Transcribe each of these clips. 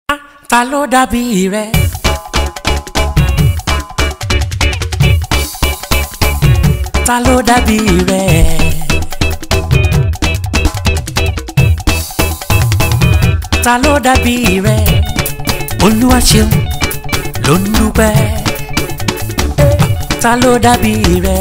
ta ló dàbí rẹ. ta ló dàbí rẹ. ta ló dàbí rẹ. olúwa ṣeun ló ń dúpẹ́. ta ló dàbí rẹ.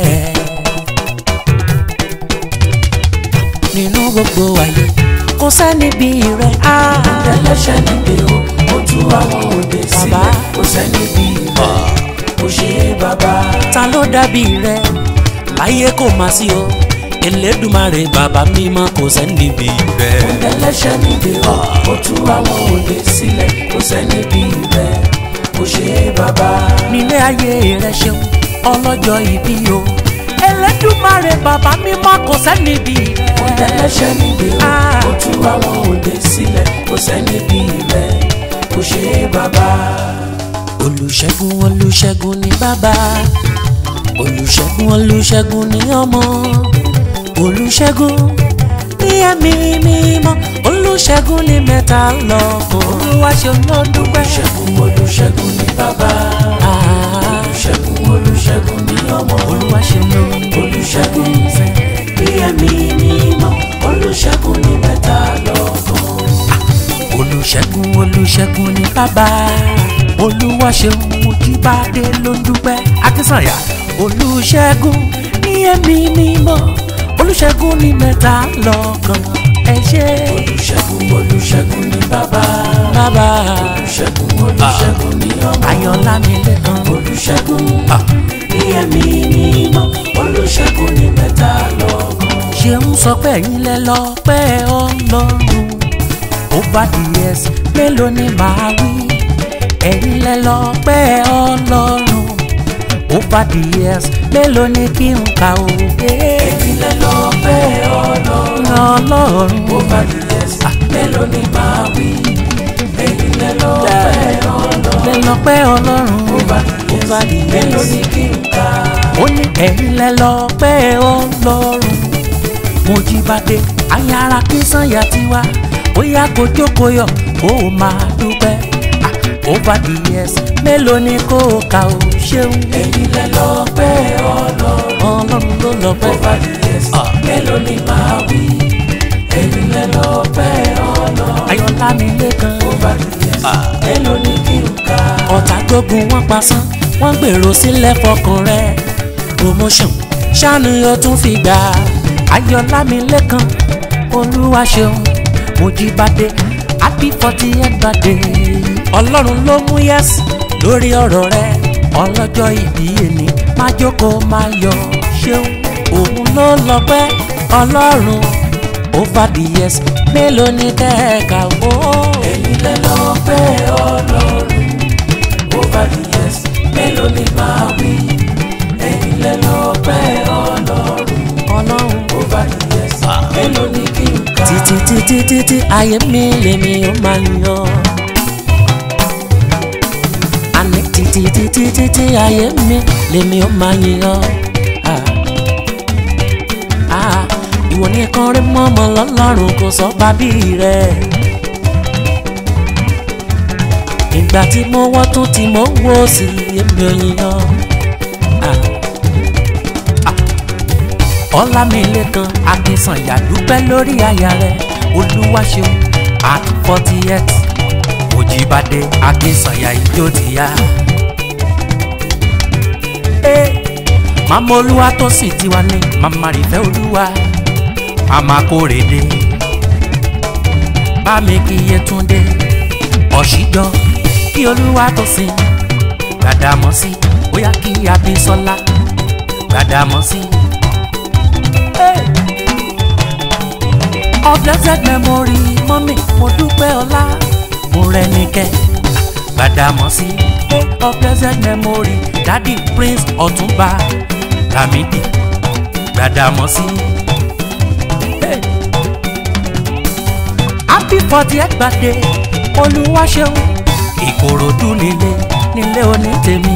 nínú gbogbo ayé kò sẹ́ni bí rẹ. ẹlẹ́ṣẹ̀ níbi o ó tú àwọn òde sílẹ̀ kò sẹ́ni bí rẹ̀ kò ṣe é bàbá. ta ló dàbí rẹ láyé kò má sí o Elédùmarè bàbá mímọ́ kò sẹ́ni bí rẹ. ẹlẹ́ṣẹ̀ níbi o ó tú àwọn òde sílẹ̀ kò sẹ́ni bí rẹ̀ kò ṣe é bàbá. nílé ayé rẹ ṣeun ọlọ́jọ́ ìbí o Elédùmarè bàbá mímọ́ kò sẹ́ni bí rẹ. ẹlẹ́ṣẹ̀ níbi o ó tú àwọn òde sílẹ̀ kò sẹ́ni bí rẹ̀ kò ṣe é bàbá. olùṣègùn olùṣègùn ni bàbá olùṣègùn olùṣègùn ni ọmọ olùṣègùn ní ẹ̀mí mímọ́ olùṣègùn ní mẹ́ta lọ́kàn olúwa ṣeun ló dúpẹ́. olùṣègùn olùṣègùn ni bàbá Ah, olùṣègùn olùṣègùn ni ọmọ olúwa ṣeun ló olùṣègùn bí ẹ̀mí mímọ́ olùṣègùn ní mẹ́ta lọ́kàn. olùṣègùn olùṣègùn ni bàbá olúwa ṣeun Mojíbádé ló ń dúpẹ́ akínsànyà olùṣègùn ní ẹ̀mí mímọ́ olùṣègùn ní mẹ́ta lọ́kàn ẹ ṣé olùṣègùn olùṣègùn ni bàbá bàbá olùṣègùn olùṣègùn ni ọmọ ayọ̀lámilẹ́kan olùṣègùn Ah. bí ẹ̀mí mímọ́ olùṣègùn ní mẹ́ta lọ́kàn. ṣeun sọ pé ẹ̀yin lẹ lọ́pẹ́ ọlọ́run over the years mélòó ni màá wí ẹ̀yin lẹ lọ́pẹ́ ọlọ́run over the years mélòó ni kí n kà ó. ẹ̀yin lẹ lọ́pẹ́ ọlọ́run ọlọ́run ó bá di ẹ̀sìn mélòó ni màá wí ẹ̀yin lẹ lọ́pẹ́ ọlọ́run lẹ lọ́pẹ́ ọlọ́run ó bá di over the ẹ̀sìn mélòó years ni kí n kà. ó ní ẹ̀yin lẹ lọ́pẹ́ ọlọ́run Mojíbádé ayára kí sànyà tiwa ó yá kó jókòó yọ kó o máa dúpẹ́ Ah, over the years mélòó ni kó o kà ó ṣeun ẹ̀yin lẹ lọ́pẹ́ ọlọ́run ọlọ́run ló ó lọ́pẹ́ bá di ẹ̀sìn mélòó ni màá wí ẹ̀yin lẹ lọ́pẹ́ ọlọ́run ayọ̀lámilẹ́kan ó bá di ẹ̀sìn mélòó ni kí n kà. ọ̀tá gbógun wọn pasán wọ́n gbèrò sílẹ̀ fọkàn rẹ̀ promotion ṣáàní o tún fi gbà ayọ̀lámilẹ́kan olúwa ṣeun Mojíbádé happy forty eight birthday ọlọ́run ló mú yes lórí ọ̀rọ̀ rẹ̀ ọlọ́jọ́ ìbí ẹni máa jókòó máa yọ̀ ṣeun òun ló lọ́pẹ́ ọlọ́run over the years mélòó ni kẹ́ẹ̀ka ó. ẹ̀yin lẹ lọ́pẹ́ ọlọ́run ó bá di ẹ̀sìn mélòó ni màá wí ẹ̀yin lẹ lọ́pẹ́ ọlọ́run ọlọ́run ó bá di ẹ̀sìn mélòó ni kí n kà. títí títí títí ayé mi lèmi ó máa yọ. àní títí títí títí ayé mi lèmi ó máa yọ. Ah. Ah. ìwọ nìkan rí mọ́mọ́ lọ́lọ́run kò sọ bábí rẹ̀. ìgbà tí mo wọ́ tún tí mo wò sí èmi ò yíyan. Ah ọlámilẹ́kan akínsànyà dúpẹ́ lórí aya rẹ̀ olúwaṣeun at forty eight Mojíbádé akínsànyà ijó ti yá. Ee, màmá olúwa tó sì tiwa ní màmá rìfẹ́ olúwa màmá kórèdé bámi kí Yétúndé ọ̀ṣíjọ́ kí olúwa tó sìn Gbàdámọ́sí bóyá kí Abísọ́lá Gbàdámọ́sí. of blessed memory mọ́mí mo dúpẹ́ ọlá mo rẹnikẹ́ Gbàdámọ́sí of blessed memory dadi prince ọ̀túnba Lámídì Gbàdámọ́sí. Hey. happy fortieth birthday olúwaṣeun ìkòròdú nílé nílé onítèmi.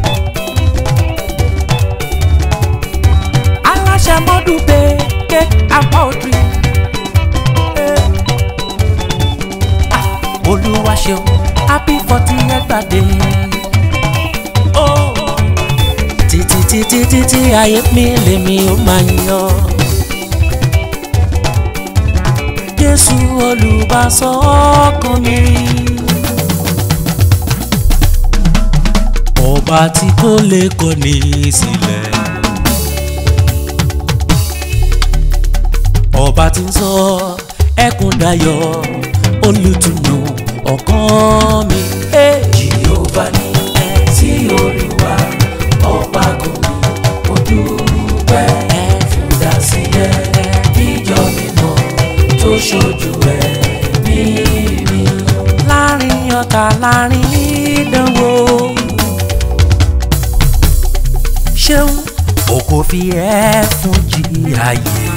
aláṣẹ mọ́dúpẹ́ cake and poultry. olúwa ṣeun happy forty birthday. Oh. títí títí títí ayé mi lèmi ó máa yan. jésù olùbásọ ọkàn mi. ọba tí kò lè kọ̀ni sílẹ̀. ọba tí ń sọ ẹkún dayọ̀ olùtùnú ọkàn mi. Jèhófà ní sí olúwa ọba kò ní mo dúpẹ́ fún dásílẹ̀ ìjọ mímọ́ tó ṣojú ẹ̀mí mi. láàrin ọ̀tá láàrin ìdánwò. ṣeun o kò fi ẹ́ fún jìyà yìí.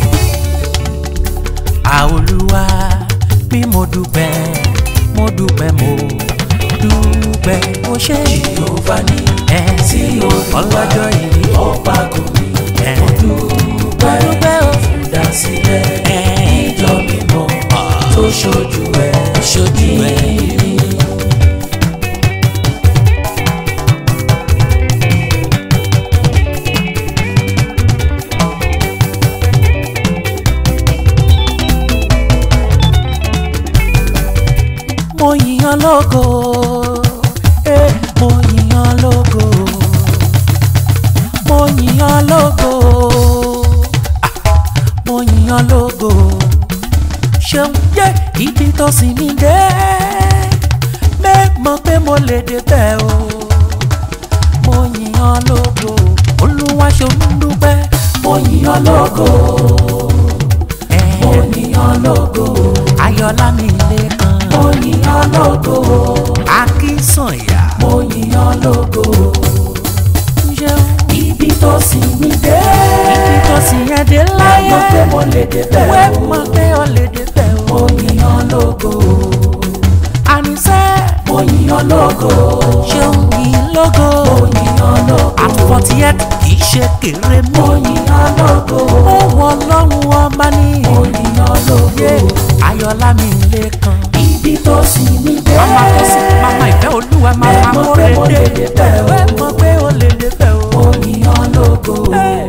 àolúwa bí mo dúpẹ́ mo dúpẹ́ mo dúpẹ́ mo ṣe. Jèhófà ní ẹ sí olúwa ọlọ́jọ́ ìbí ọba kò ní ẹ mo mo dúpẹ́ dúpẹ́ o. fún dásílẹ̀ ẹ ìjọ mímọ́ tó ṣojú ẹ̀mí ṣojú ẹ. mi. mo yìnyàn lógo eh, mo yìnyàn lógo mo yìnyàn lógo ah, mo yìnyàn lógo ṣeun yé ibi tó sì mí dé mẹ́mọ̀ pé mo lè débẹ̀ o mo yìnyàn lógo olúwa ṣeun dúpẹ́ mo yìnyàn lógo eh, mo yìnyàn lógo ayọ̀lá mi lè kan mo yìnyàn lógo akínsànyà mo yìnyàn lógo ṣeun. ibi tó sì mí dé ibi tó sì yẹn dé láyé mọ̀ pé mo lè débẹ̀ wẹ́ o mọ̀ pé o lè débẹ̀ o. mo yìnyàn lógo àníṣe mo yìnyàn lógo ṣeun yìí lógo mo yìnyàn lógo at forty eight kì í ṣe kéré mo mọ́. yìnyàn lógo ó wọ ọlọ́run ọba ní mo yìnyàn lógo yé ayọ̀lá mi lè kan. ibi tó sì mí dé mama tó sì mama ìfẹ́ olúwa mama Ẹ mọ̀ pé mo lè kórè dé débẹ̀ o. wẹ́ mọ̀ pé o lè débẹ̀ o. mo yìnyàn lógo. Ẹ